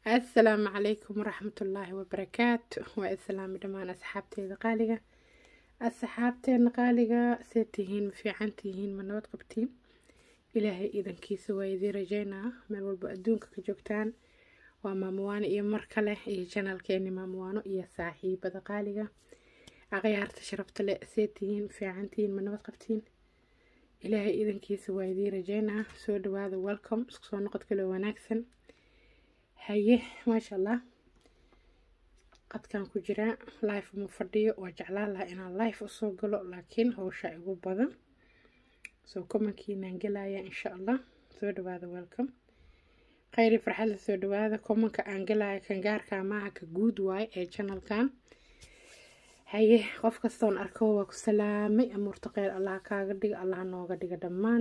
assalaamu calaykum waraxmatullaahi wabarakaatu waa islaami dhammaan asxaabteeda qaaliga asxaabteena qaaliga see tihiin ma fiican tihiin ma nabad qabtiin ilaahay idankiisa waa idiin rajeynaa meel walba adduunka ka joogtaan waa maamuwaano iyo mar kale iyo janaalkeeni maamuwaano iyo saaxiibada qaaliga aqyaarta sharafta le see tihiin ma fiican tihiin ma nabad qabtiin ilaahay idankiisa waa idiin rajeynaa soo dhawaada welcome isku soo noqod kaloo wanaagsan haye maasha allah qadkan ku jiraa life uma fadhiyo waa jeclaan lahaa inaan life usoo galo laakiin howsha igu badan soo komankiinaan gelaya insha allah soo dhawaada welcome khayri farxadla soo dhawaada komanka aan gelaya kan gaarka maaha ka guud waaye ee janalkan haye qof kastoon arko waa ku salaamay amuurta kheyr allah kaaga dhiga allah nooga dhiga dhammaan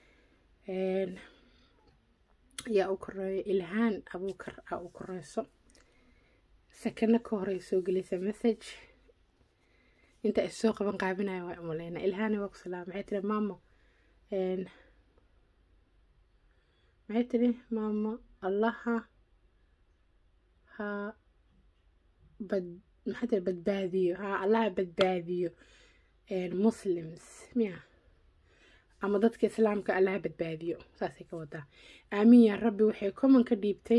yaa u koreeyo ilhaan abuukar aa u koreyso sakano ka horey soo gelisa message inta is soo qaban qaabinaya waa umaleynaa ilhaani waa ku salaama maxay tiri maamo maxay tiri maamo allaha ha bad maxay tiri badbaadiyo ha allaha badbaadiyo muslims miya ama dadka islaamka allaha badbaadiyo saasay ka wadaa aamin yaa rabbi waxay common ka dhiibtay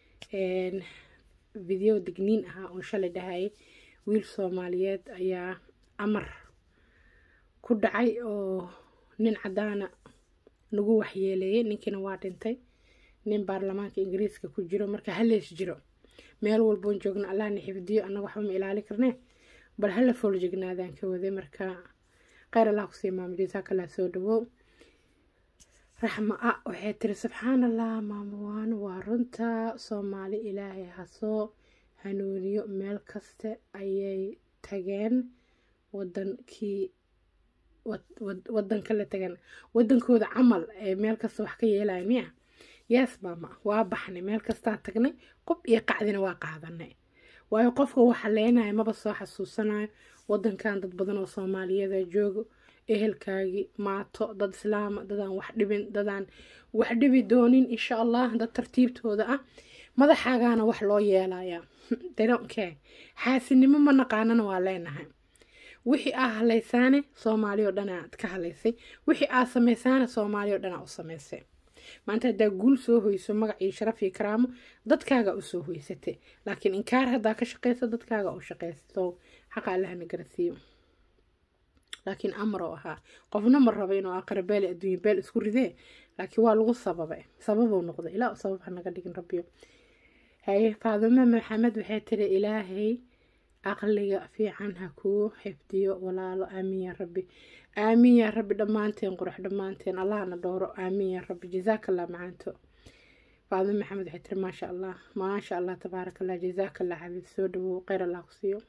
video digniin ahaa oo shalay dhahayay wiil soomaaliyeed ayaa amar ku dhacay oo nin caddaana nagu waxyeeleeyay ninkiina waa dhintay nin baarlamaanka ingiriiska ku jiro marka halees jiro meel walboon joogna allahna xifdiyo annaga waxba ma ilaali karnee bal hala foolajignaadaan ka waday marka kheyr allah kusii maamo jasaakallah soo dhawow raxma a waxay tiri subxaan allah maamuwaano waa runta soomaali ilaahay hasoo hanuuniyo meel kaste ayay tageen wadankii wadan kale tageen wadankooda camal ee meel kasta wax ka yeelaya miya yees maama waa baxnay meel kastaa tagnay qob iyo qacdina waa qaadanay waayo qofka waxa leenaya maba soo xasuusanayo wadankan dad badan oo soomaaliyada joogo ehelkaagii maato dad islaama dadaan wax dhibin dadaan wax dhibi doonin insha allah dad tartiibtooda ah madaxaagaana wax loo yeelaya dnke xaasinimo ma naqaanana waa leenahay wixii aa halaysaane soomaali oo dhan aad ka halaysay wixii aa samaysaane soomaali oo dhan aa u samaysay maanta haddaa guul soo hoyso magac iyo sharaf iyo karaamo dadkaaga usoo hoysatay laakiin inkaar haddaa ka shaqeyso dadkaaga u shaqeyso xaqa allahana garasiiyo laakiin amar oo ahaa qofna ma rabo inuu aqara beel adduunya beel isku ridee laakiin waa lagu sababay sababuu noqday ilaa sabab ha naga dhigin rabbiyo haye faadimo maxamed waxay tiri ilaahay aqliga fiican ha kuu xifdiyo walaalo aamin yaa rabbi aamin yaa rabbi dhammaanteen qurux dhammaanteen allahna dhowro aamin yaa rabbi jazaakallah macaanto faadimo maxamed waxay tiri maasha allah maasha allah tabaaraka allah jazaakallah xabiib soo dhawow kheyr allah ku siiyo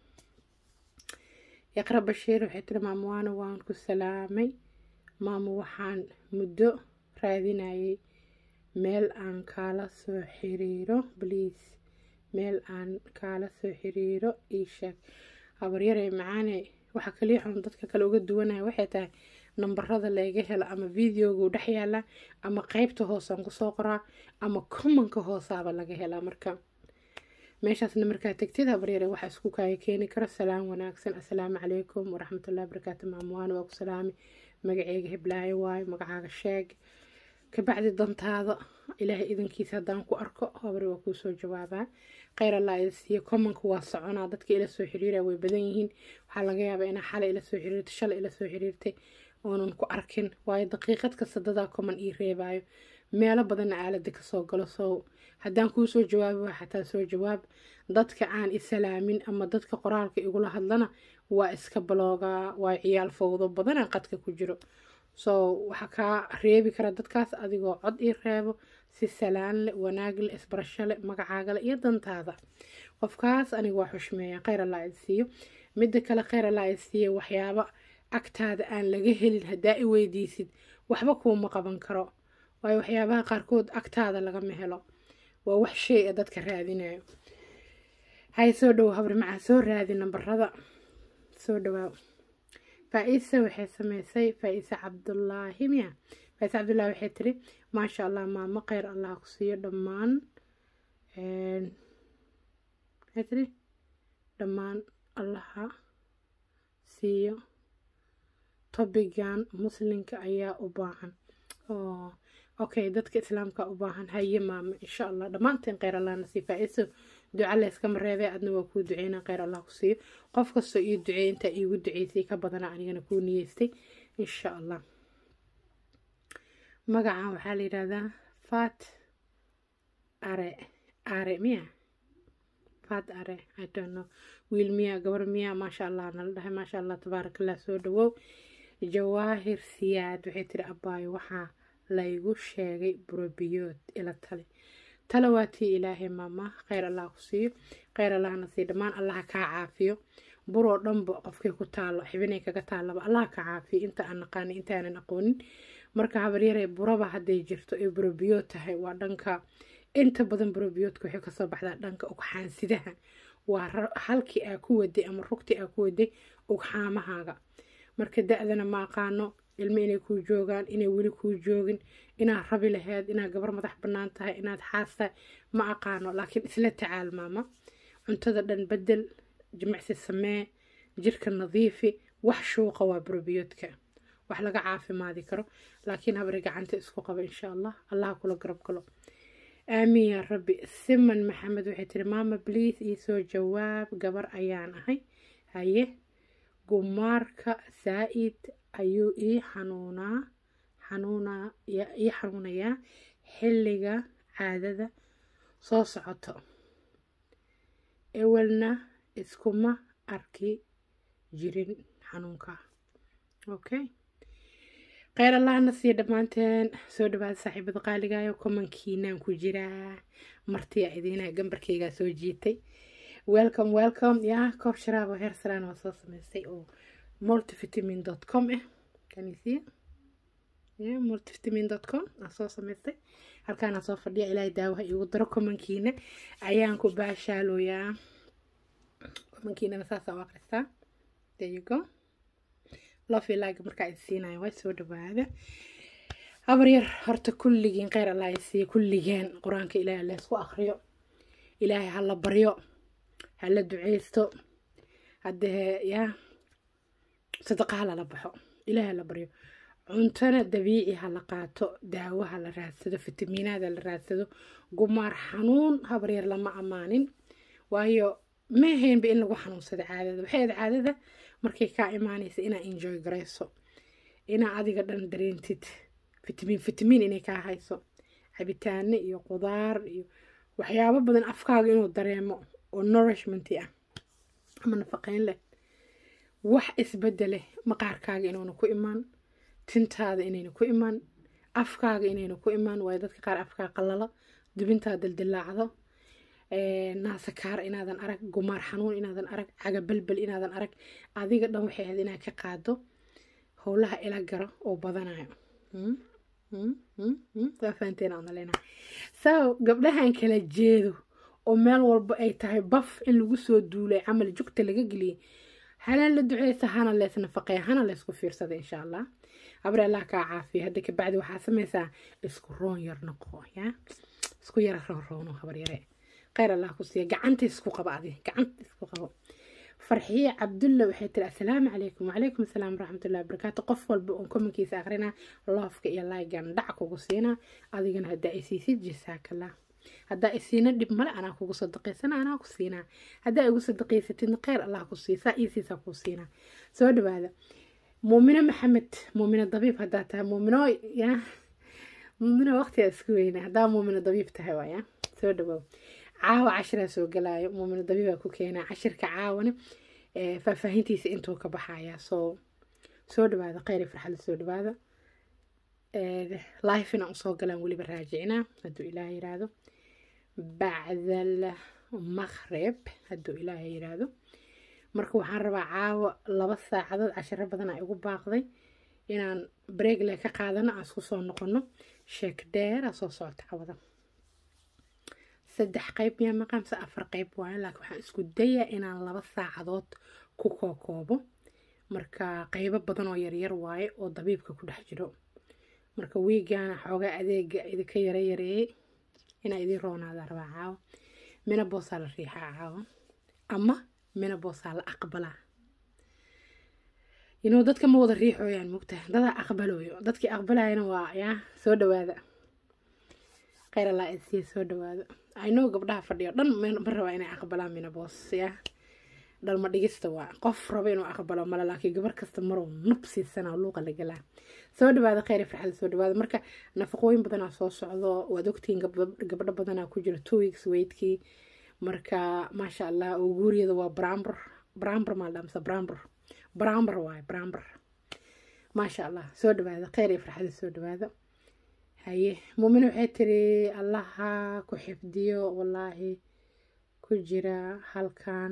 iqra bashiir waxay tiri maamuwaano waan ku salaamay maamo waxaan muddo raadinayay meel aan kaala soo xiriiro bliis meel aan kaala soo xiriiro ii sheeg habaryarey macaane waxa kaliya xun dadka kale uga duwanaya waxay tahay nambarada laga helo ama videogu dhex yaala ama qeybta hoosaan kusoo qoraa ama commonka hoosaaba laga helaa marka meeshaasna markaa tegtid habaryare waxaa isku kaaya keeni karo salaam wanaagsan assalaamu calaykum waraxmatullahi barakaatu maamuwaana waa ku salaami magaceyga heblaayo waayo magacaaga sheeg kabacdi dantaada ilaahay idankiisa haddaan ku arko habari waa kuusoo jawaabaa kheyr allah ida siiya commonka waa soconaa dadka ila soo xiriira way badan yihiin waxaa laga yaabaa inaa xalay ila soo xiriirtay shalay ila soo xiriirtay oonan ku arkin waayo daqiiqad kasta dadaa common ii reebaayo meelo badanna aalada kasoo galo soo haddaan kuu soo jawaabi waa xataa soo jawaab dadka aan isalaamin ama dadka qoraalka igula hadlana waa iska baloogaa waa ciyaal fowdo badana qadka ku jiro soo waxaa kaa reebi kara dadkaas adigoo cod ii reebo si salaan leh wanaag leh isbarasho leh magacaagale iyo dantaada qofkaas aniga waa xushmeeya kheyr allah id siiyo midda kale kheyr allah id siiyo waxyaaba agtaada aan laga helin haddaa i weydiisid waxba kuuma qaban karo waayo waxyaabaha qaarkood agtaada lagama helo waa wax shay a dadka raadinayo hay soo dhowo habri macaa soo raadi nambarada soo dhawaa faa-isa waxay sameysay faa-isa cabdulaahi miya faa-isa cabdullaahi waxay tiri maasha allah maamo kheyr allah ku siiyo dhammaan maxay tiri dhammaan allaha siiyo tobigan muslinka ayaa u baahan oo okay dadka islaamka u baahan haye maama insha allah dhammaanteen kheyr allah nasii faa-iso duca layskama reebee adna waa kuu duceynaa kheyr allah ku siiyo qof kastoo ii duceey intaa iigu duceysay ka badana anigana kuu niyeystay insha allah magacan waxaa la yidhahdaa fat are are miya fat are i don't know wiil miya gabar miya maasha allah nala dhahay maasha allah tabaarakallah soo dhawow jawaahir siyaad waxay tiri abaayo waxaa laygu sheegay burobiyood ila tale tale waa tii ilaahay maama kheyr allah ku siiyo kheyr allahna sii dhammaan allaha kaa caafiyo buroo dhanba qofkay ku taalo xibinay kaga taalaba allaha ka caafiyo inta aan naqaani intaanan aqoonin marka habaryaree buraba hadday jirto ay burobiyood tahay waa dhanka inta badan burobiyoodka waxay kasoo baxdaa dhanka ugxaansidaha waa halkii aa ku waday ama rugtii aa ku waday ugxaamahaaga marka da-dana ma aqaano ilmo inay kuu joogaan inay weli kuu joogin inaad rabi laheyd inaad gabar madax bannaan tahay inaad xaas tahay ma aqaano laakiin isla tacaal maama cuntada dhan bedel jimicsi samee jirka nadiifi wax shuuqa waa burobiyoodka wax laga caafimaadi karo laakiin habari gacanta isku qaba insha allah allaha kula garab galo aamiin yaa rabbi siman maxamed waxay tiri maama bliis iisoo jawaab gabar ayaan ahay haye gumaarka saa-id ayuu ii xanuunaa xanuunaa ii xanuunayaa xilliga caadada soo socoto ewelna iskuma arki jirin xanuunka okay kheyr allahna sii dhammaanteen soo dhawaada saaxiibada qaaligayo komankiinaan ku jiraa martiya idiina gambarkeygaa soo jiitay welcome welcome yaa koob sharaabo heer saraan waa soo sameystay oo multivitamin dot com ah kanisiya ya multivitamin dot com aa soo samaystay halkaana soo fadhiya ilaahay daawaha iigu daro komankiina ayaan ku baashaalooyaa komankiinana saasaa u akristaa there you go love you like markaa isiinayo waa soo dhawaada habar yar horta kulligiin kheyr allah isiiya kulligeen qur-aanka ilaahay laysku akriyo ilaahay hala baryo hala duceysto haddee yaa sadaqa halala baxo ilaahay hala baryo cuntona dabiici hala qaato daawo hala raadsado fitamiinaada la raadsado gumaar xanuun habar yar lama ammaanin waayo ma ahaynba in lagu xanuunsado caadada waxay ahayd caadada markay kaa imaanaysa inaa enjoy garayso inaa adiga dhan dareentid fitamiin fitamiin inay kaa hayso cabitaano iyo qudaar iyo waxyaabo badan afkaaga inuu dareemo oo nourishment ah ama nafaqeyn leh wax isbedele maqaarkaaga inuuna ku imaan tintaada inayna ku imaan afkaaga inayna ku imaan waayo dadka qaar afkaa qalala dubintaa dildilaacdo naasakaar inaadan arag gumaar xanuun inaadan arag cagabalbel inaadan arag adiga dhan waxay ahayd inaad ka qaado howlaha ila garo oo badanayo waa fahanteen aan maleynaha so gabdhahan kala jeedo oo meel walba ay tahay baf in lagu soo duulay camal jugta laga geliyay hana la duceysa hana lees nafaqeya hana leysku fiirsada insha allah abre allah kaa caafiya hadda kabacdi waxaa sameysaa isku roon yar noqo ya isku yara roon roono habaryare kheyr allah ku siiya gacanta isku qaba adi gacanta isku qabo farxiye cabdulla waxay tiri assalaamu calaykum wacalaykum asalaam waraxmatullahi wabarakaatu qof walba oon komankiisa akhrina loofka iyo laygan dhac kugu siina adigana haddaa isiisid jasaakallah haddaa isiina dhib male anaa kugu sadaqaysana anaa ku siinaa haddaa igu sadaqaysatidna kheyr allah ku siiya saa iisiisaa kuu siinaa soo dhawaada muumino maxamed muumino dabiib haddaa tahay muumino ya muumino waqtigaa isku weyna haddaa muumino dabiib tahay waaya soo dhawaaw caawa cashiraa soo galaayo muumino dabiibaa ku keenaa cashirka caawana faahfaahintiisa intuu ka baxayaa soo soo dhawaada kheyr iyo farxada soo dhawaada life inaan usoo galaan weliba raajicinaa hadduu ilaaha yiraahdo bacdal maqrib hadduu ilaaha yiraahdo marka waxaan rabaa caawa laba saacadood cashiro badan aa igu baaqday inaan breegle ka qaadano aan isku soo noqono sheek dheera soo socota cawada saddex qeyb miyaa maqaamse afar qeyb waayo laakiin waxaan isku dayaa inaan laba saacadood ku kookoobo marka qeybo badan oo yaryar waaye oo dabiibka ku dhex jiro marka wiigana xoogaa adeega idinka yara yareeyey inaa idiin roonaada rabaa caawa minaboosaa la riixaa caawa ama minaboosaa la aqbalaa inuu dadka ma wada riixooyaan mugtaha dadaa aqbalooyo dadkii aqbalayana waa yaa soo dhawaada kheyr allaa idsiiya soo dhawaada aynow gabdhaha fadhiyo dhan ma rabaa inay aqbalaan minaboos yaa dhalma dhigista waa qof raba inuu aqbalo male laakiin gabar kasta marow nub siisana luuqa la galaa soo dhawaada kheyr farxada soo dhawaada marka nafaqooyin badanaa soo socdo waad ogtihiin gabdho badanaa ku jira two weeks weydkii marka maasha allah oo guuriyada waa brambr brambr maaldhaa mise brambr brambr waaye brambr maasha allah soo dhawaada kheyr iyo farxada soo dhawaada haye muumine waxay tiri allaha ku xifdiyo wallaahi ku jira halkan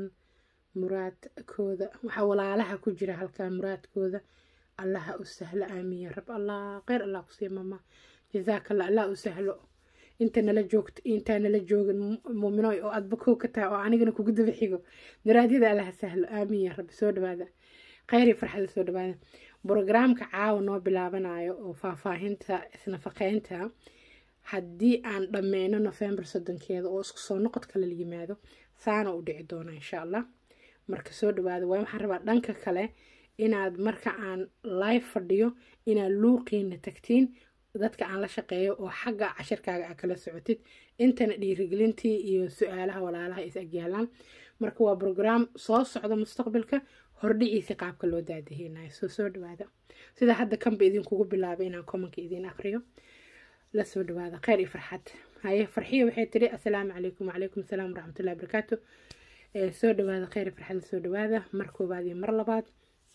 muraadkooda waxaa walaalaha ku jira halkan muraadkooda allaha u sahlo aamiin ya rab allah kheyr allah kusii mama jazaakalla allah u sahlo inta nala joogto intaa nala joogin muuminoy oo adba kow ka tahay oo anigana kugu daba xigo muraadyada allaha sahlo aamiin ya rabbi soo dhawaada kheyr iyo farxada soo dhawaada brogramka caawa noo bilaabanayo oo faahfaahinta isnafaqeynta haddii aan dhammeyno nofembar soddonkeeda oo isku soo noqod kale la yimaado saana u dhici doona insha allah marka soo dhawaada waa waxaan rabaa dhanka kale inaad marka aan live fadhiyo inaad luuqiina tagtiin dadka aan la shaqeeyo oo xagga cashirkaaga aa kala socotid intana dhiirigelintii iyo su-aalaha walaalaha is agyaalaan marka waa brograam soo socda mustaqbalka hordhiciisi qaabka loo daadaheynayo soo soo dhawaada sida hadda kanba idinkugu bilaabay inaan commonka idiin aqriyo la soo dhawaada kheyr iyo farxad haye farxiya waxay tiri assalaamu calaykum wacalaykum asalaam waraxmatullahi barakaatu soo dhawaada kheyr iyo farxad la soo dhawaada mar koobaad iyo mar labaad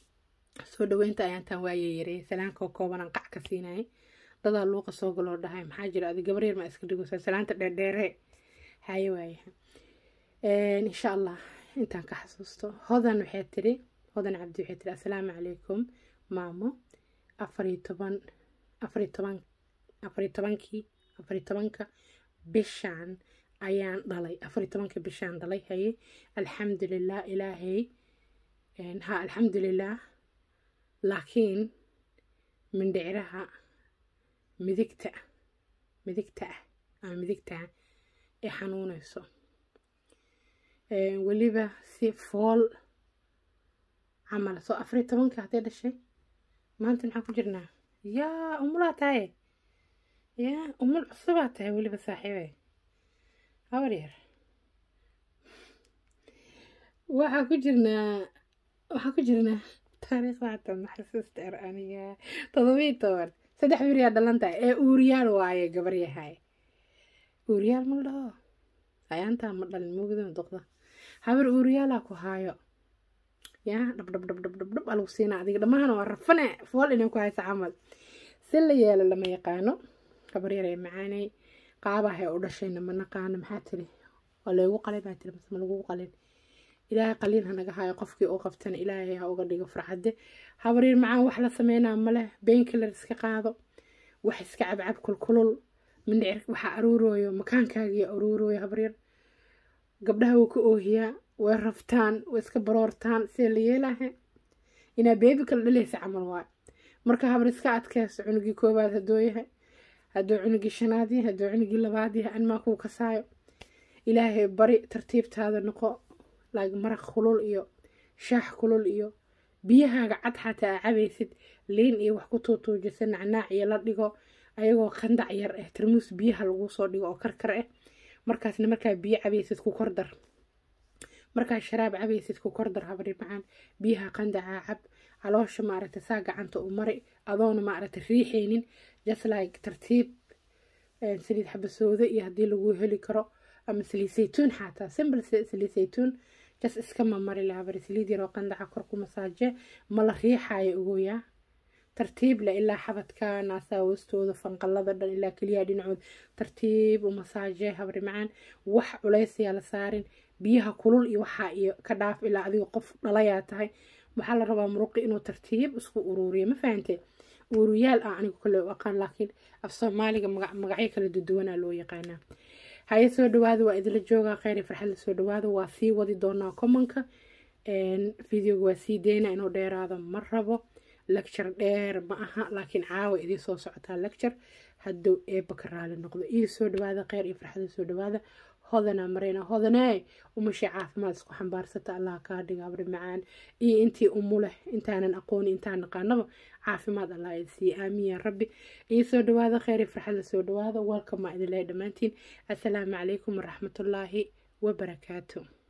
soo dhaweynta ayaantaan waayee yaray salaanka koobanaan qac ka siinayay dadaa luuqa soo galoo dhahay maxaa jira adi gabar yar ma iska dhigaysaa salaanta dheerdheere haye waayaha insha allah intaan ka xasuusto hodan waxay tiri hodan cabdi waxay tiri assalaamu calaykum maamo afariyo toban afariyo toban afariyo tobankii afariyo tobanka bishaan ayaan dhalay afariyo tobanka bishaan dhalay haye alxamdulilah ilaahay ha alxamdulilah laakiin mindhiciraha midigta midigta ah ama midigtaa ee xanuunayso weliba si fool camal soo afariyo tobanka hadday dhashay maanta maxaan ku jirnaa yaa umulaa tahay yaa umul cusubaa tahay weliba saaxiibe habar yar waxaa ku jirnaa waxaa ku jirnaa taariikhda hata maxasuusta er aniga todobiyi toban saddex beriyaa dhalan tahay ee uuriyaal waaye gabar yahay uuriyaal ma dhaho ayaantaa ma dhalin mugdan doqda habar uuriyaalaa ku haayo yaa dhab dhab dhab dhab dhab dhab alagu siina adiga dhammahan waa rafane fool inay ku haysa camal si la yeelo lama yaqaano gabar yar ee macaanay qaabahay u dhashayna ma naqaano maxaa tiri waa laygu qalay baa tiri mase ma lagugu qalin ilaahay qaliin ha naga hayo qofkii u qabtana ilaahay ha uga dhigo farxadde habaryar macaan wax la sameynaa maleh beenkilar iska qaado wax iska cabcab kulkulul mindhicir waxaa aruurooyo makaankaagii aruurooyo habaryar gabdhaha wuu ka oohiyaa way raftaan way iska baroortaan sida la yeelaahe inaa beebi kala dhalaysa camal waay marka habar iska adkeyso cunugii koowaad hadduu yahay hadduu cunugii shanaad yahay hadduu cunugii labaad yahay animaa kuu kasaayo ilaahay bari tartiibtaada noqo laag maraq kulul iyo shaax kulul iyo biyahaaga cad xataa aa cabaysid liin iyo wax ku tuutuujisa nacnaac iyo la dhigo ayagoo qandac yar ah tarmuus biyaha lagu soo dhigo oo karkar ah markaasna markaa biyo cabaysid ku kordar markaa sharaab cabaysid ku kordar habari macaan biyaha qandacaa cab caloosha maaragta saa gacanta u mari adoona maaragta riixaynin just like tartiib saliid xabasooda iyo haddii lagu heli karo ama saliid saytuun xataa simple saliid saytuun jas iska mamari lahabari saliid yaroo qandaca kor ku masaaje ma la riixaayo ogoyaa tartiib leh ilaa xabadka naasaa hoostooda fanqalada dhan ilaa keliyaha dhinacood tartiib u masaaje habri macaan wax culaysayaa la saarin biyaha kulul iyo waxaa iyo ka dhaaf ilaa adiga qof dhalayaa tahay waxaa la rabaa muruqi inuu tartiib isku uruuriyo ma fahante uuriyaal ah anigu kale u aqaan laakiin af soomaaliga magacyo kala duduwanaa loo yaqaanaa haye soo dhawaada waa idila joogaa kheyri farxadla soo dhawaada waa sii wadi doonaa commonka videoga waa sii deyna inuu dheeraado ma rabo lecture dheer ma aha laakiin caawa idii soo socotaa lecture hadduu eebba ka raali noqdo ii soo dhawaada kheyr iyo farxada soo dhawaada hodanaa marayna hodanee umashay caafimaad isku xambaarsata allah kaa dhiga abri macaan iyo intii umu leh intaanan aqooni intaan naqaanaba caafimaad allah idi siiye aamiin yaa rabbi iyo soo dhawaada kheyr iyo farxadla soo dhawaada welcome maa idin leehay dhammaantiin assalaamu calaykum waraxmatullaahi wabarakaatu